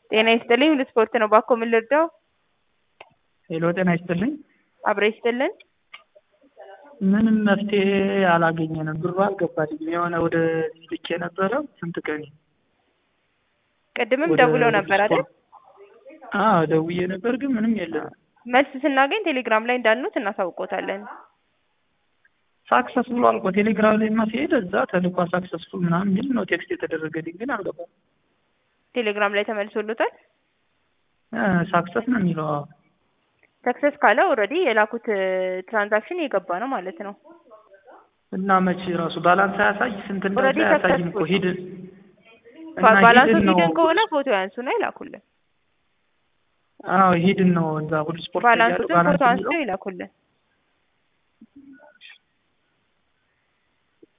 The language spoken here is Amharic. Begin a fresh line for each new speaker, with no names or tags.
ጤና ይስጥልኝ ሁሉ ስፖርት ነው። ባኮ ምን ልርዳው?
ሄሎ ጤና ይስጥልኝ።
አብረ ይስጥልን።
ምንም መፍትሄ አላገኘንም። ብሩ አልገባልኝም። የሆነ ወደ ልኬ ነበረ ስንት ቀን
ቅድምም
ወደ
ደውለው
ሁሉ
ነበር አይደል?
ስፖርት አዎ ደውዬ ነበር፣ ግን ምንም የለም።
መልስ ስናገኝ ቴሌግራም ላይ እንዳልኑት እናሳውቆታለን።
ሳክሰስ ብሏል እኮ ቴሌግራም ላይ ሲሄድ እዛ ተልኳ ሳክሰስፉል ምናምን የሚል ነው ቴክስት የተደረገልኝ፣ ግን አልገባም።
ቴሌግራም ላይ ተመልሶሎታል።
ሳክሰስ ነው የሚለው። አዎ
ሰክሰስ ካለ ኦልሬዲ የላኩት ትራንዛክሽን የገባ ነው ማለት ነው።
እና መቼ ራሱ ባላንስ አያሳይ ስንት እንዳለ
ኦልሬዲ
አያሳይም እኮ
successful።
ሂድ እና
ባላንሱ
ሂድን ነው
ሂድን ከሆነ ፎቶ ያንሱና ይላኩልን።
አዎ ሂድን ነው እዛ ሁሉ ስፖርት ላይ ያለው
ባላንሱትን
ባላንስ
ፎቶ
የሚለው
አንስተው ይላኩልን።